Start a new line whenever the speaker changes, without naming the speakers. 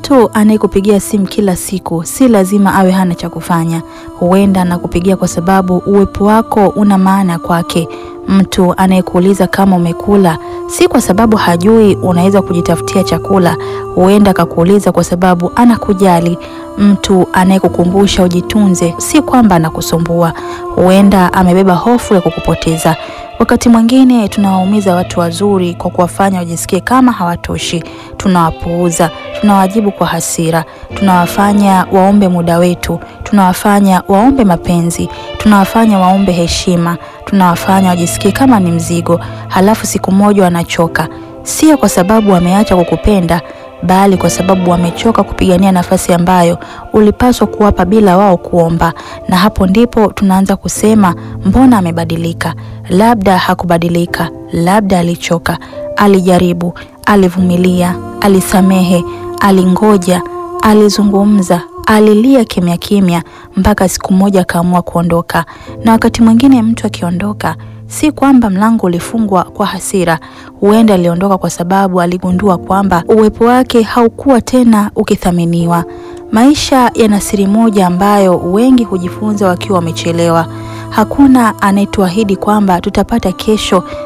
Mtu anayekupigia simu kila siku si lazima awe hana cha kufanya. Huenda anakupigia kwa sababu uwepo wako una maana kwake. Mtu anayekuuliza kama umekula si kwa sababu hajui unaweza kujitafutia chakula. Huenda akakuuliza kwa sababu anakujali. Mtu anayekukumbusha ujitunze si kwamba anakusumbua. Huenda amebeba hofu ya kukupoteza. Wakati mwingine tunawaumiza watu wazuri kwa kuwafanya wajisikie kama hawatoshi. Tunawapuuza, tunawajibu kwa hasira, tunawafanya waombe muda wetu, tunawafanya waombe mapenzi, tunawafanya waombe heshima, tunawafanya wajisikie kama ni mzigo. Halafu siku moja wanachoka, sio kwa sababu wameacha kukupenda, bali kwa sababu wamechoka kupigania nafasi ambayo ulipaswa kuwapa bila wao kuomba. Na hapo ndipo tunaanza kusema, mbona amebadilika? Labda hakubadilika, labda alichoka, alijaribu, alivumilia, alisamehe, alingoja, alizungumza, alilia kimya kimya mpaka siku moja akaamua kuondoka. Na wakati mwingine mtu akiondoka si kwamba mlango ulifungwa kwa hasira. Huenda aliondoka kwa sababu aligundua kwamba uwepo wake haukuwa tena ukithaminiwa. Maisha yana siri moja ambayo wengi hujifunza wakiwa wamechelewa. Hakuna anayetuahidi kwamba tutapata kesho